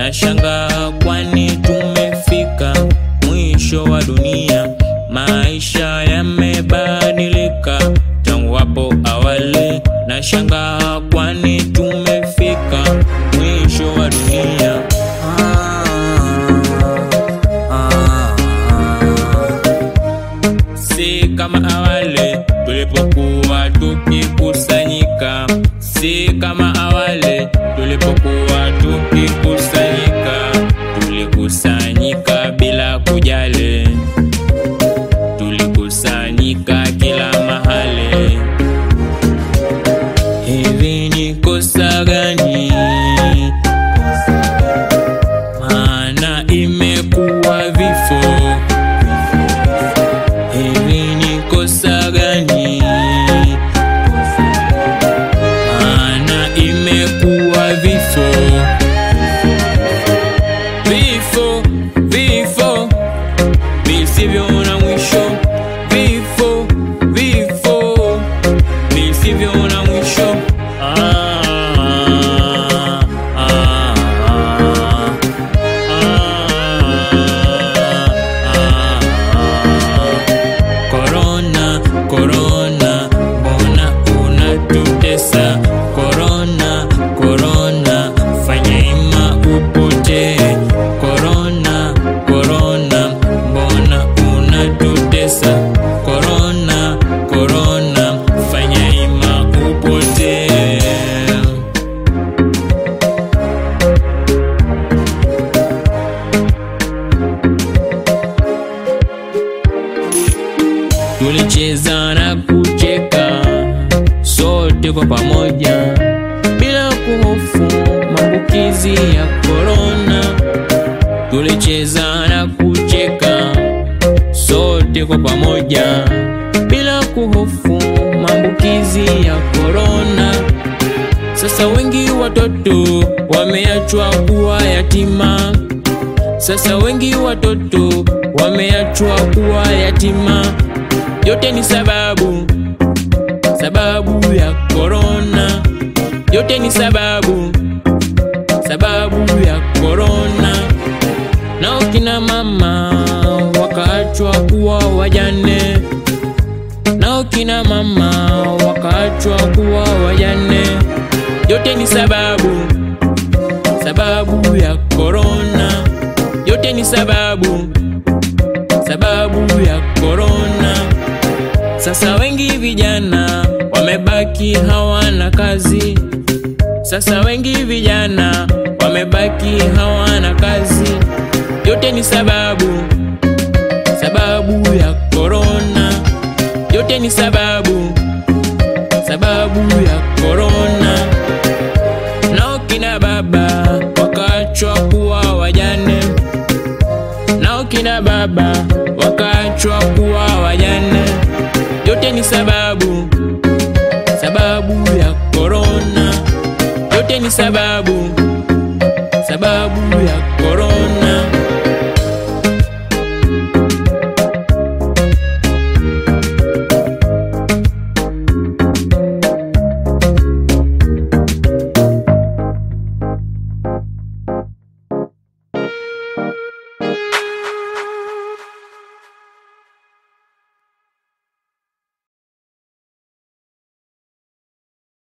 na shangaa, kwani tumefika mwisho wa dunia. Maisha yamebadilika tangu hapo awali, na shangaa, kwani tumefika mwisho wa dunia. Si kama awali tulipokuwa tukikusanyika, si kama awali tulipokuwa tukikusanyika, tulikusanyika bila kujali, tulikusanyika kila mahali. Hivi ni kosa gani? Maana imekuwa vifo Hivi ni kosa gani? Maana imekuwa vifo, vifo, vifo visivyo na mwisho, vifo, vifo visivyo na mwisho. Ah, ah, ah, ah. Corona, corona, mbona unatutesa? Corona, corona, fanya ima upotee. Corona, corona, mbona unatutesa? Corona, corona, fanya ima upotee. Tulicheza na kucheka sote kwa pamoja bila kuhofu maambukizi ya korona. Tulicheza na kucheka sote kwa pamoja bila kuhofu maambukizi ya korona. Sasa wengi watoto wameachwa kuwa yatima. Sasa wengi watoto wameachwa kuwa yatima. Yote ni sababu, sababu ya korona. Yote ni sababu, sababu ya korona. Nao kina mama wakaachwa kuwa wajane. Nao kina mama wakaachwa kuwa wajane. Yote ni sababu, sababu ya korona. Yote ni sababu, sababu ya korona. Sasa wengi vijana wamebaki hawana kazi. Sasa wengi vijana wamebaki hawana kazi. Yote ni sababu, sababu ya korona. Yote ni sababu, sababu ya korona. Nao kina baba wakaachwa kuwa wajane. Nao kina baba wakaachwa kuwa wajane. Yote ni sababu, sababu ya korona. Yote ni sababu, sababu ya